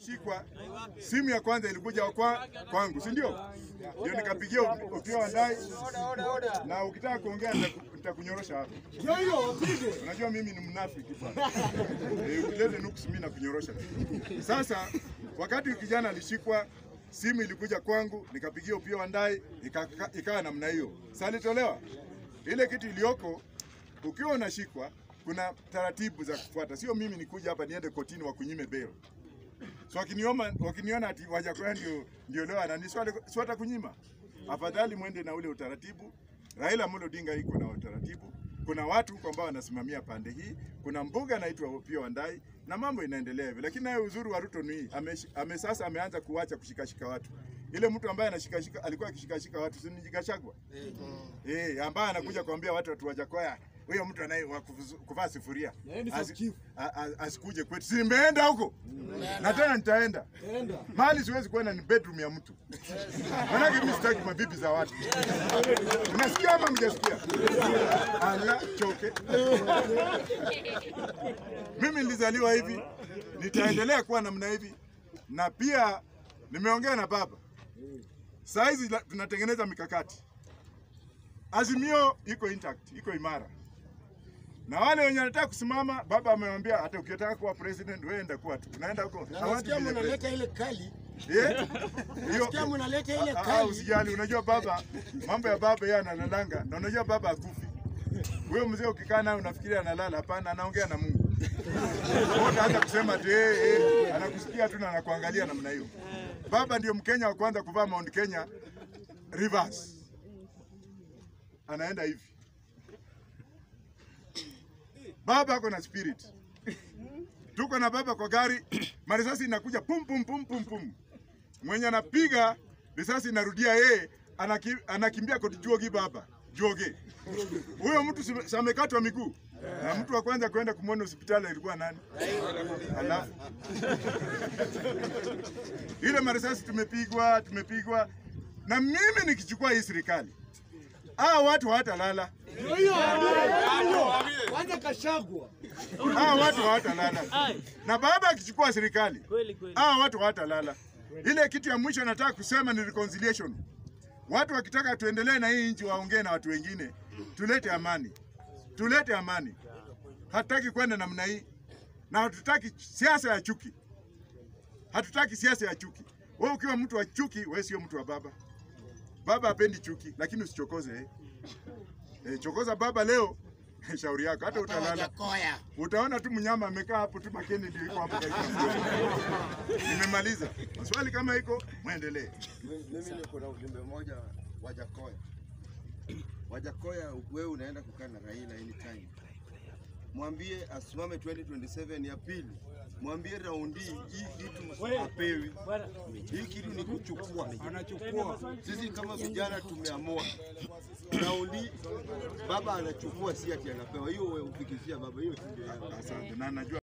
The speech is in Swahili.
nilishikwa, simu ya kwanza ilikuja kwa, kwangu, si ndio? Ndio nikapigia Opiyo Wandayi, na ukitaka kuongea nitaku- nitakunyorosha hapa. Unajua mimi ni mnafiki bwana. Eh, ukilete nuksi mimi nakunyorosha. Sasa wakati kijana alishikwa simu ilikuja kwangu, nikapigia Opiyo Wandayi, ika- ikawa namna hiyo. Sasa alitolewa ile kitu iliyoko, ukiwa unashikwa kuna taratibu za kufuata, sio mimi nikuja hapa niende kotini wakunyime bail. So wakinioma wakiniona ati Wajakoya ndio ndio leo anani si watakunyima. Afadhali mwende na ule utaratibu. Raila Amolo Odinga iko na utaratibu. Kuna watu huko ambao wanasimamia pande hii, kuna mbuga anaitwa Opiyo Wandayi na mambo inaendelea hivi. Lakini naye uzuri wa Ruto ni ame, ame sasa ameanza kuacha kushikashika watu. Ile mtu ambaye anashikashika alikuwa akishikashika watu si ni Gachagua. Eh, ambaye anakuja kuambia watu watu Wajakoya huyo mtu anaye wa kufuzu- kuvaa sufuria Asi- a- a- asikuje kwetu. Si nimeenda huko na tena nitaenda mahali siwezi kwenda ni bedroom ya mtu, manake mimi sitaki mabibi za watu. Unasikia ama mjasikia? Ala choke. Mimi nilizaliwa hivi, nitaendelea kuwa namna hivi, na pia nimeongea na baba. Saa hizi la- tunatengeneza mikakati. Azimio iko intact, iko imara na wale wenye wanataka kusimama, baba amewambia hata ukitaka kuwa president wewe enda kuwa tu. Tunaenda huko. I want to Nasikia be the mnaleta ile kali. president. Eh? Hiyo Nasikia mnaleta ile Ah, ah, kali. usijali, unajua baba, mambo ya baba yeye analalanga, na unajua baba akufi. Huyo mzee ukikaa naye unafikiria analala, hapana, anaongea na Mungu. Wewe utaanza kusema ati eh, eh, anakusikia tu na anakuangalia namna hiyo. Baba ndio Mkenya wa kwanza kuvaa Mount Kenya reverse, anaenda hivi. Baba ako na spirit. Tuko na baba kwa gari, marisasi inakuja pum pum pum pum pum. Mwenye anapiga risasi inarudia yeye, anaki, anakimbia koti juogi baba juoge. Huyo mtu si- si amekatwa miguu na mtu wa kwanza kwenda kumwona hospitali alikuwa nani? Alafu ile marisasi tumepigwa tumepigwa, na mimi nikichukua hii serikali, hawa watu hawatalala. Kwanza kashagwa. hawa watu hawatalala. Na baba akichukua serikali, Kweli kweli. hawa watu hawatalala. Ile kitu ya mwisho nataka kusema ni reconciliation. Watu wakitaka tuendelee na hii nchi, waongee na watu wengine, tulete amani, tulete amani. Hatutaki kwenda namna hii, na hatutaki siasa ya chuki, hatutaki siasa ya chuki. Wewe ukiwa mtu wa chuki, wewe sio mtu wa baba. Baba hapendi chuki, lakini usichokoze eh. Eh, chokoza baba leo, shauri yako, hata utalala Wajakoya. utaona tu mnyama amekaa hapo tu, makeni ndio iko hapo karibu. na mdomo. Nimemaliza maswali, kama iko mwendelee. Mimi niko na ujumbe mmoja Wajakoya. Wajakoya, wewe unaenda kukaa na Raila anytime. Mwambie asimame 2027 ya pili. Mwambie raundi hii kitu apewi. Hii kitu ni kuchukua. Anachukua. Sisi kama vijana tumeamua. Raundi baba anachukua, si ati anapewa. Hiyo ufikishia baba, hiyo si ndio yangu. Asante na najua